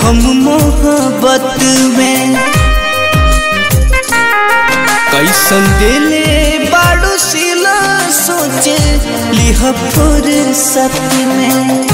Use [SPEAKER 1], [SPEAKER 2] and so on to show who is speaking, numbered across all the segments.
[SPEAKER 1] हम मोहब्बत में कैसन दिले बाड़ू सिला सोचे लिह फुर्सत में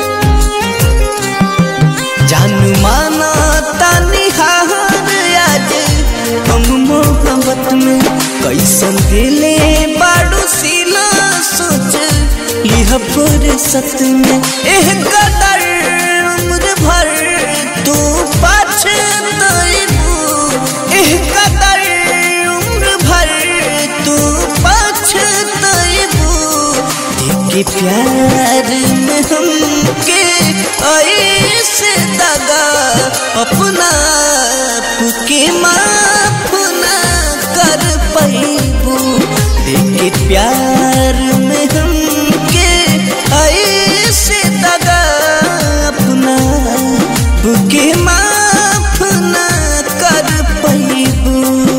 [SPEAKER 1] जानू माना तानी हार आज हम मोहब्बत में कैसन दिले बाड़ू सिला सोच लिह फुर्सत में एह कदर उम्र भर तू पछताइबू एह कदर उम्र भर तू पछताइबू के प्यार में हमके ऐसे दगा अपना आप के माफ ना कर पैबू के प्यार में हमके ऐसे दगा अपना आप के माफ ना कर पैबू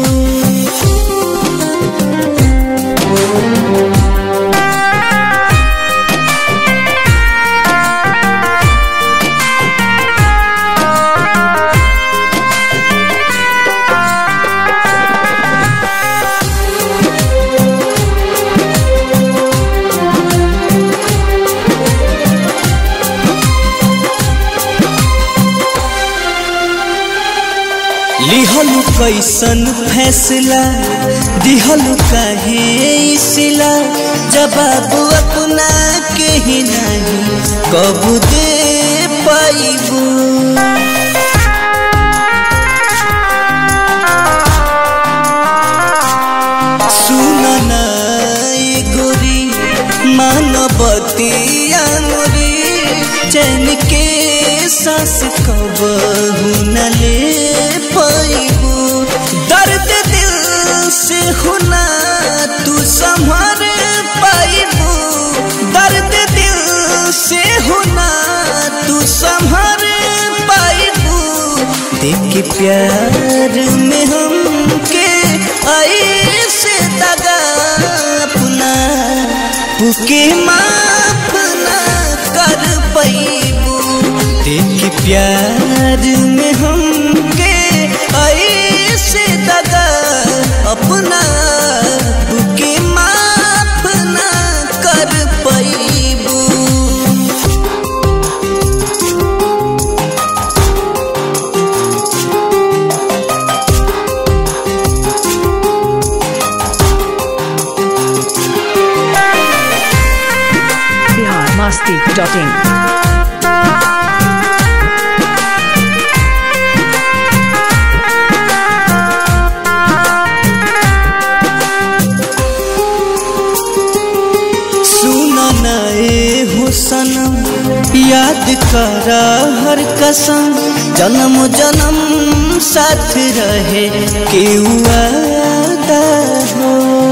[SPEAKER 1] लिहलु कैसन फैसला दिहलु काहे सिला जवाब अपना के ही नहीं कब दे पाइबू सुन ना ए गोरी मानवती अंगुरी चैन के सांस कब न ले पाइबू दर्द दिल से होना तू संभर पाइबू दर्द दिल से होना तू संभर पाइबू देख के प्यार में हमके ऐसे दगा अपना पुके माफ ना कर पैबू देख के प्यार में हमके ऐसे दगा अपना पुके माफ ना कर पैबू
[SPEAKER 2] बिहार मस्ती डॉट इन
[SPEAKER 1] सुन नए हुसन याद करा हर कसम जन्म जन्म साथ रहे के वादा हो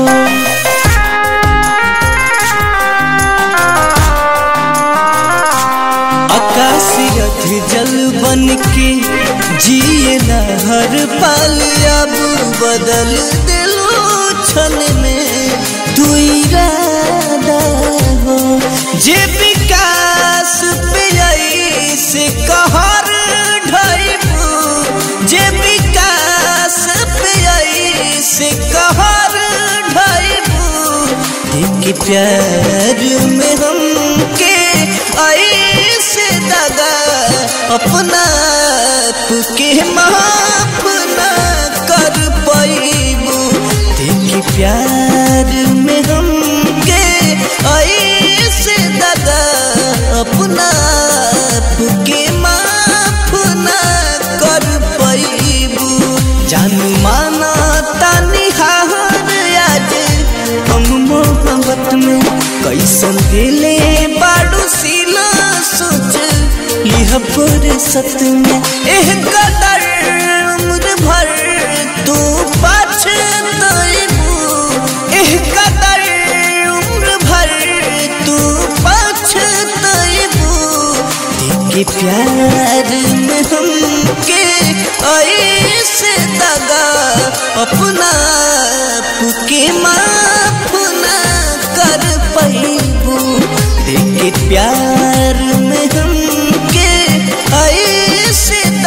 [SPEAKER 1] आकाशियत जल बन के जिए हर पल अब बदल दिलो छल में तू इरादा हो जे विकास पे आई से कहर ढाइबू जे विकास पे आई से कहर ढाइबू देख प्यार में हमके ऐसे दगा अपना आप के माफ ना कर पैबू देख प्यार में हमके ऐसे दगा अपना आप के माफ ना कर पैबू जानू माना तानी हार आज हम मोहब्बत में कैसन दिले बाड़ू सिला सोच लिह फुर्सत में एह कदर उम्र भर तू पछताइबू एह कदर उम्र भर तू पछताइबू देख प्यार में हमके ऐसे दगा अपना आप के माफ ना कर पैबू देख प्यार में हमके ऐसे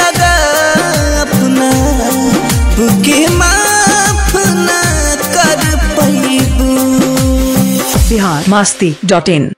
[SPEAKER 2] masti.in